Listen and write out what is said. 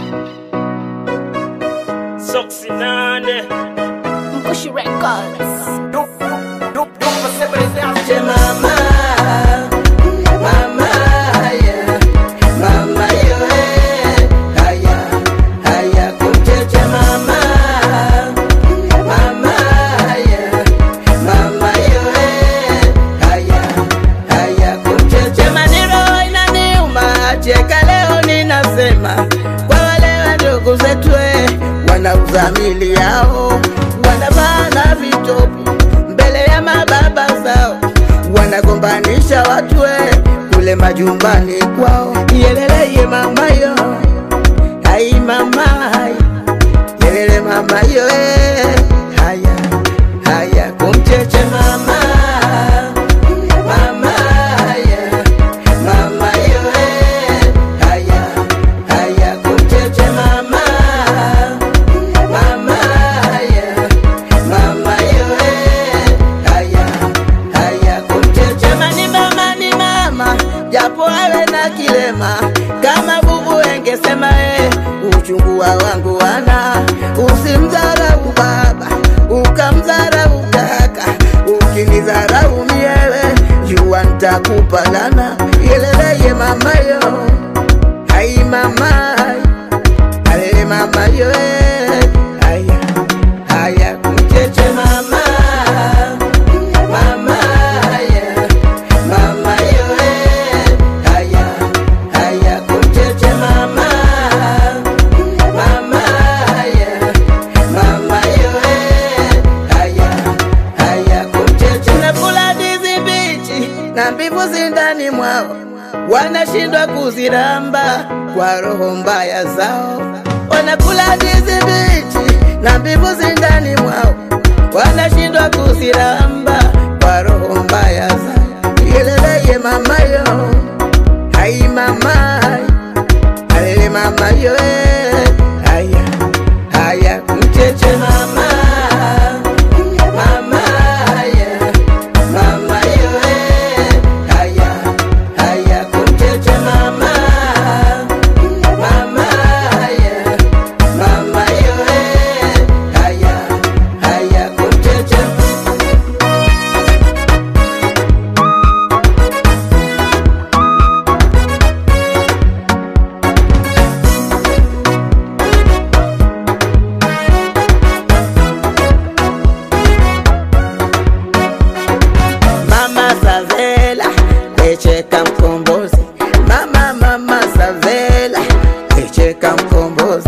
Soksi nane Mkushi Records. Je mama, mama haya, mama yo eh, haya, haya kumcheche mama, mama haya, mama yo eh, haya, haya kumcheche maneno inaniuma, cheka leo ninasema kwa wale wadogo zetu eh, wanauza mili yao, wanavaa na vitopu mbele ya mababa zao, wanagombanisha watu we kule majumbani kwao. Yelele ye mama yo, hai mama hai, yelele mama yo eh, haya haya kumcheche mama mama haya mama yo eh, haya haya kumcheche mama mama haya mama yo eh, haya haya kumcheche mani mama ni mama japo awe na kilema kama bubu engesema eh, uchungu wa wangu wana usimdharau baba ukamdharau kaka ukinidharau miewe jua ntakupa lana yeleleye mama yo hai mama alele mama yo eh, haya haya kumcheche mama mama haya mama yo eh, haya haya kumcheche mama mama haya mama yo eh, haya haya kumcheche nakula ndizi mbichi na mbivu zindani mwao wanashindwa kuziramba kwa roho mbaya zao wanakula ndizi mbichi na mbivu zindani mwao wanashindwa kuziramba kwa roho mbaya zao yeleleye mama yo hai mama alele mama yo eh, haya haya mcheche mama mama haya mama yo eh, haya haya kumcheche mama mama haya mama yo eh, haya haya kumcheche Mama Savela, echeka mkombozi. Mama mama Savela, echeka mkombozi.